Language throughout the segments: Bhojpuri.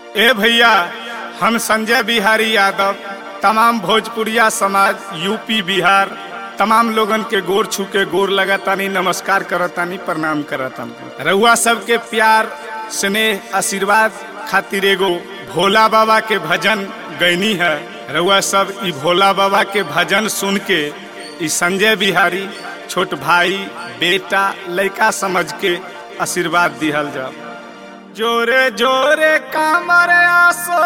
ए भैया हम संजय बिहारी यादव तमाम भोजपुरिया समाज यूपी बिहार तमाम लोगन के गोर छू के गोर लगातानी नमस्कार करतानी प्रणाम करतानी रउआ सबके प्यार स्नेह आशीर्वाद खातिर एगो भोला बाबा के भजन गैनी है रउआ सब ई भोला बाबा के भजन सुन के ई संजय बिहारी छोट भाई बेटा लड़का समझ के आशीर्वाद दिहल जाओ जोरे जोरे कामर आसो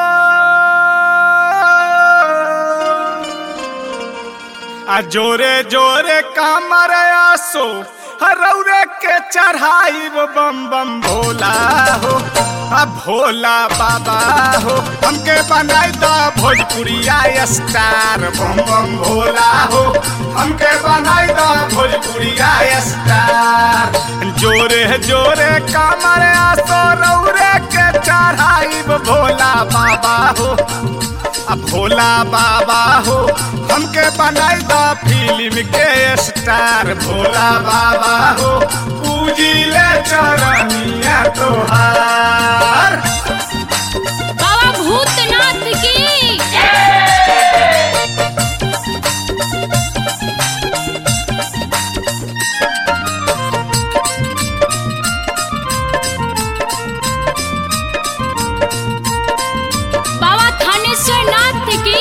आ जोरे जोरे कामर आसो हरौरे के चढ़ाई बम बम भोला हो आ भोला बाबा हो हमके बनाई द भोजपुरिया स्टार बम बम भोला हो हमके बनाई द भोजपुरिया स्टार जोरे जोरे कामर आसो रौरे के चढ़ाई भोला बाबा हो आ भोला बाबा हो हमके बनाई द फिल्म के स्टार भोला बाबा हो पूजिले चरनिया तोहार बाबा भूतनाथ की बाबा थानेश्वर नाथ की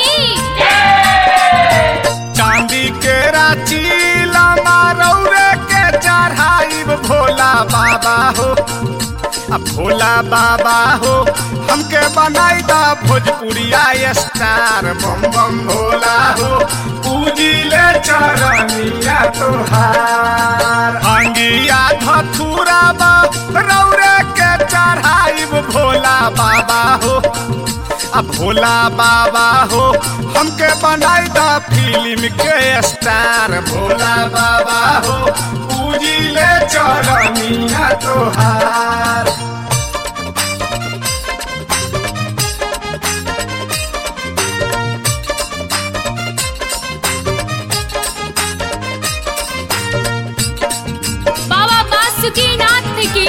चांदी के रांची लामा रौरे के चढ़ाई भोला बाबा हो आ भोला बाबा हो हमके बनाई द भोजपुरिया स्टार बम बम भोला हो पूजिले चरनिया तोहार अंगिया धथुरा बा रौरे के चढ़ाई भोला बाबा हो आ भोला बाबा हो हमके बनाई द फिल्म के स्टार भोला बाबा हो पूजिले चरनिया तोहार बाबा बासुकी नाथ की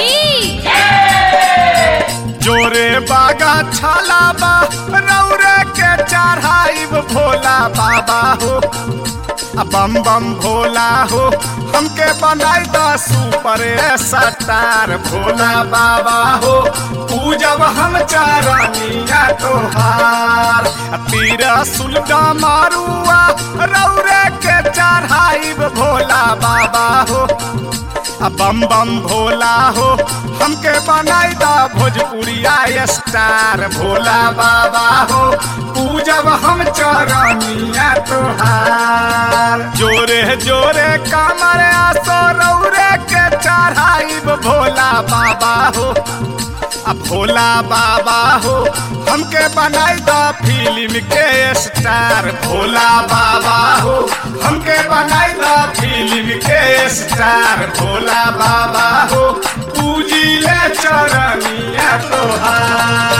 जोरे बागा छाला बा रौरे के चढ़ाई भोला बाबा हो आ बम बम भोला हो हमके बनाई द सुपर स्टार भोला बाबा हो पूजब हम चरनिया तोहार आ तीर सुलगा मारुआ रौरे के चढ़ाई भोला बाबा हो आ बम बम भोला हो हमके बनाई द भोजपुरिया स्टार भोला बाबा हो पूजब हम चरनिया तोहार जोरे जोरे कामर आसो रौरे के चढ़ाई भोला बाबा हो आ भोला बाबा हो हमके बनाई द फिल्म के स्टार भोला बाबा हो हमके बनाई द फिल्म के स्टार भोला बाबा हो पूजिले चरनिया तोहार